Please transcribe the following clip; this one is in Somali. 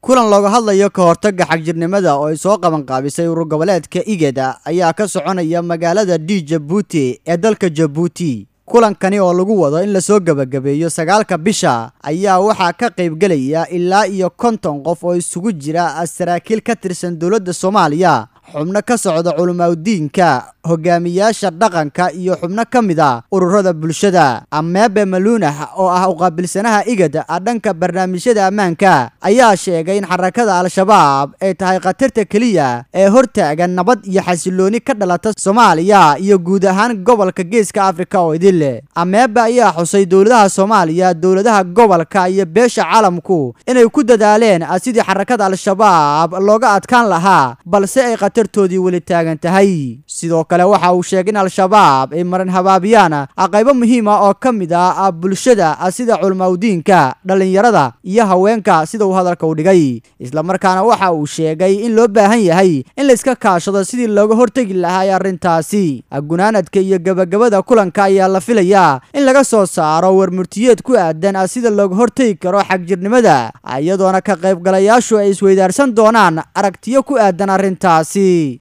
kulan looga hadlayo ka hortagga xagjirnimada oo ay soo qabanqaabisay urur goboleedka igeda ayaa ka soconaya magaalada d jabuuti ee dalka jabuuti kulankani oo lagu wado in lasoo gebagabeeyo sagaalka bisha ayaa waxaa ka qaybgelaya ilaa iyo konton qof oo isugu jira saraakiil ka tirsan dowladda soomaaliya xubno ka socda culimaadudiinka hogaamiyaasha dhaqanka iyo xubno ka mid a ururada bulshada ameebe maluunah oo ah uqaabilsanaha igad dhanka barnaamijyada ammaanka ayaa sheegay in xarakada al-shabaab ay tahay khatarta keliya ee hortaagan nabad iyo xasilooni ka dhalata soomaaliya iyo guud ahaan gobolka geeska afrika oo idin ameebe ayaa xusay dowladaha soomaaliya dowladaha gobolka iyo beesha caalamku inay ku dadaaleen sidii xarakada al-shabaab looga adkaan lahaa balse ay khatartoodii weli taagan tahay sidoo kale waxa uu sheegay in al-shabaab ay maran habaabiyaan qaybo muhiim ah oo ka mid ah bulshada sida culimaadudiinka dhallinyarada iyo haweenka sida uu hadalka u dhigay islamarkaana waxa uu sheegay in loo baahan yahay in layska kaashado sidii looga hortegi lahaa arrintaasi gunaanadka iyo gebagabada kulanka ayaa la filayaa in laga soo saaro warmurtiyeed ku aadan sida looga hortegi karo xagjirnimada iyadoona ka qaybgalayaashu ay isweydaarsan doonaan aragtiyo ku aadan arrintaasi